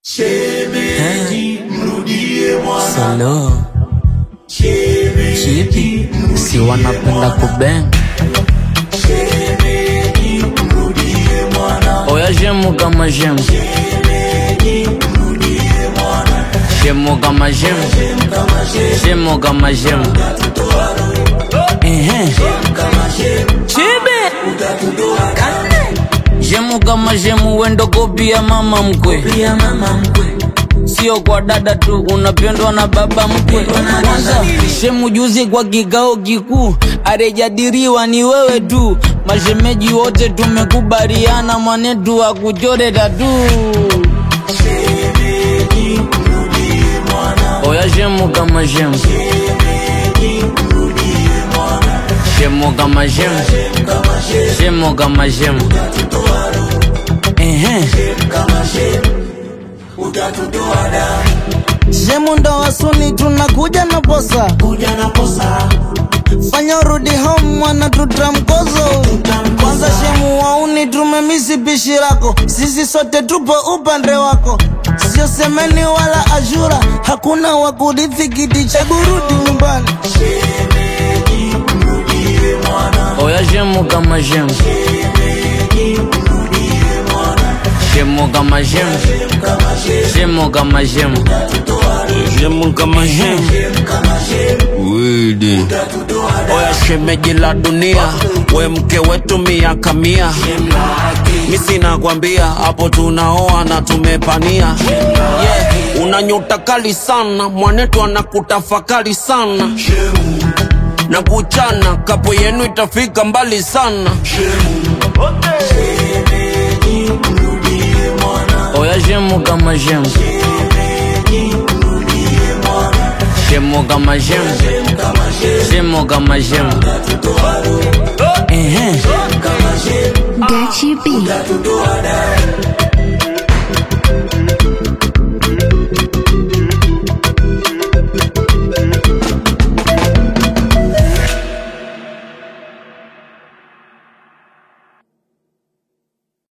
Shemeji, mrudie mwana. Solo Shemeji, chipi si wanapenda kubeng shemeji, mrudie mwana. oya shemu kama shemu Shemeji, mrudie mwana. shemu kama shemu Kama shemu, shemu kama shemu utatutoa roho. ehe Kama shemu, chibi utatutoa damu. shemu kama shemu wendo kopia mama mkwe Pia mama mkwe. sio kwa dada tu unapendwa na baba mkwe kwanza shemu juzi kwa kikao kikuu arejadiriwa ni wewe tu mashemeji wote tumekubaliana mwanetu akuchore tatu Shemeji, mrudie mwana. oya shemu kama shemu Shemeji, mrudie mwana. shemu kama shemu Kama shemu, shemu kama shemu utatutoa roho. ehe Kama shemu, utatutoa damu. Shemu ndo wasuni tunakuja na posa, Kuja na posa, fanya urudi home mwana tutamkozo. Kwanza shemu wauni tumemisi pishi lako, sisi sote tupo upande wako, sio semeni wala ashura, hakuna wa kurithi kiti cha kurudi nyumbani. shemeji, mrudie mwana. oya shemu kama shemu Shemeji, mrudie mwana. shemu kama shemu Kama shemu, shemu kama shemu utatutoa roho. shemu kama shemu Kama shemu, widi utatutoa damu. oya shemeji la dunia we mke wetu miaka mia mi sina kwambia hapo tunaoa na tumepania yeah. una nyota kali sana mwanetu anakutafakari sana Shemu, na kuchana kapo yenu itafika mbali sana shemu. Shemeji, mrudie mwana. oya shemu kama shemu Shemeji, mrudie mwana. shemu kama shemu Kama shemu, shemu kama shemu utatutoa roho. ehe Kama shemu, Gachi B. utatutoa damu.